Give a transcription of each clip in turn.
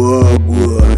Wagwan.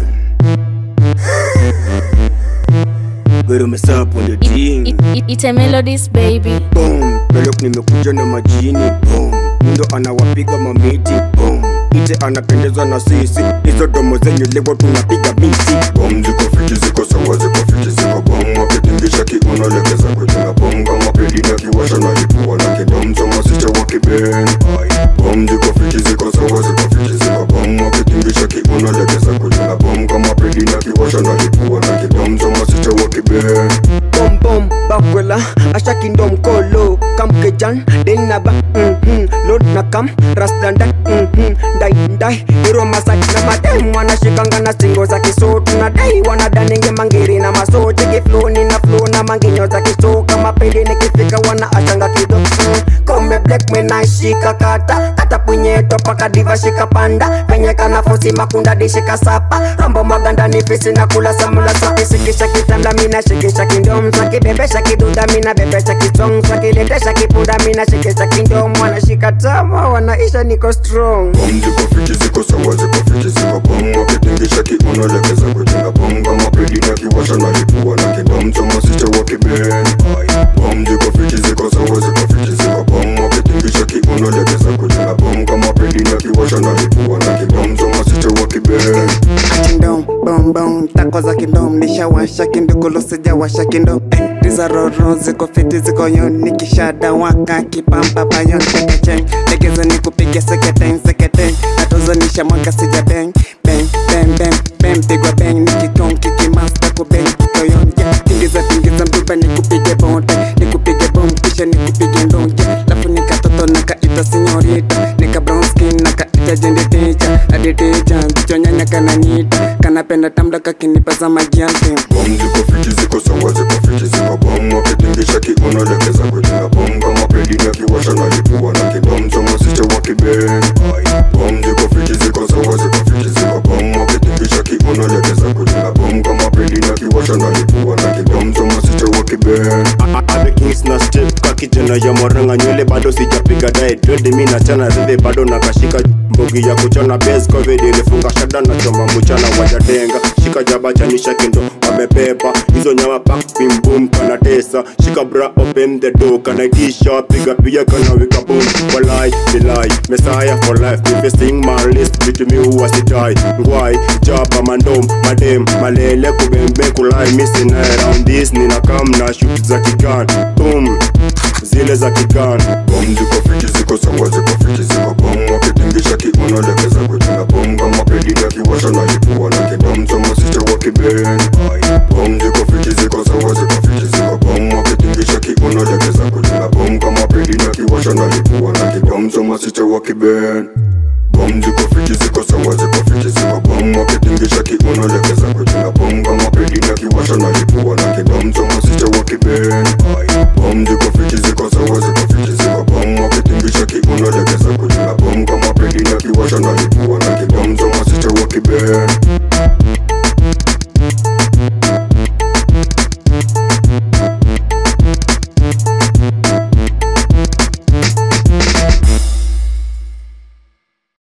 Pero mesapo the It, ting. it, it, it's a melodies baby Boom. Pelok nimekuja na majini. Boom. Ndo anawapiga mamiti. Boom. Ite anapendezwa na sisi. Hizo domo zenyu leo tunapiga miti. Bom ziko fiti ziko sawa ziko fiti ziko bom wakitingisha kiuno legeza kujina bom kama pedi na kiwasha na lipua na kidom choma sicha wakiben Bom ziko fiti ziko sawa ziko fiti ziko bom wakitingisha kiuno legeza kujina bom kama pedi na kiwasha na lipua na kidom choma sicha wakiben Bom bom bakwela ashakindo mkolo kamkejan denaba mhm lord na kam rasdanda mhm ndai ndai iro masak na madem wanashikanga na singo za kisotu na dai wanadanenge mangiri na masote kifloni na flow na manginyo za kisoka mapende nikifika wana achanga kido mm. kome black me naishika kata kata punyeto paka diva shika panda penye kana fosi makunda dishika sapa rombo maganda ni fisi na kula samula soki sikisha kitanda mina shikisha kindom saki bebesha kiduda mina bebesha kitong saki letesha kipunda mina shikisha kindom wanashika tama wanaisha niko strong Bom ziko fiti ziko sawa ziko fiti ziko bom wakitingisha kiuno legeza kujina bom kama pedi na kiwasha na lipua na kidom choma sicha wakiben Bom ziko fiti ziko sawa ziko fiti ziko bom wakitingisha kiuno legeza kujina bom kama pedi na kiwasha na lipua na kidom choma sicha wakiben kindom bom bom tako za kindom nishawasha kindukulu sijawasha kindom eh, riza roro ziko fiti ziko yon nikishada waka kipamba bayon tekecheng legeza nikupige seketeng seketeng natozanisha mwaka sija beng beng beng beng beng pigwa beng nikikong kikimasta kubeng kitoyon yeah. tingiza tingiza mduba nikupige bonte nikupige bom kisha nikupige ndonge lafu nikatoto nakaita sinyorita nika brown skin nakaita jendeticha aditicha zichonyanya kananita kanapenda tamda kakinipa za magiante Bom ziko fiti ziko sawa ziko fiti ziko bom wakitingisha kiuno legeza kujina bom kama pedi na kiwasha na lipua na kidom choma sicha wakiben Bom ziko fiti ziko sawa ziko fiti ziko bom wakitingisha kiuno legeza kujina bom kama pedi na kiwasha na lipua na kidom choma sicha wakiben Abe Kings na step ka kijana ya moranga nywele bado sijapiga diet Twende mi na chana rive bado nakashika mbogi ya kuchana base covid ilifunga shada na choma mchana wajadenga shika jaba chanisha kindo wamepepa hizo nyama pak bim boom kana tesa shika bra open the door kana itisha piga piga kana wika boom walai bilai messiah for life if you sing my list vitu mi huwa sitai ngwai jaba mandom madem malele kubembe kulai missing around this nina kam na shoot za kigan boom zile za kigan Bom ziko fiti ziko sawa ziko fiti ziko bom wakitingisha kiuno legeza kujina bom kama pedi na kiwasha na lipua na kidom choma sicha wakiben Bom ziko fiti ziko sawa ziko fiti ziko bom wakitingisha kiuno legeza kujina bom kama pedi na kiwasha na lipua na kidom choma sicha wakiben Bom ziko fiti ziko sawa ziko fiti ziko bom wakitingisha kiuno legeza kujina bom kama pedi na kiwasha na lipua na kidom choma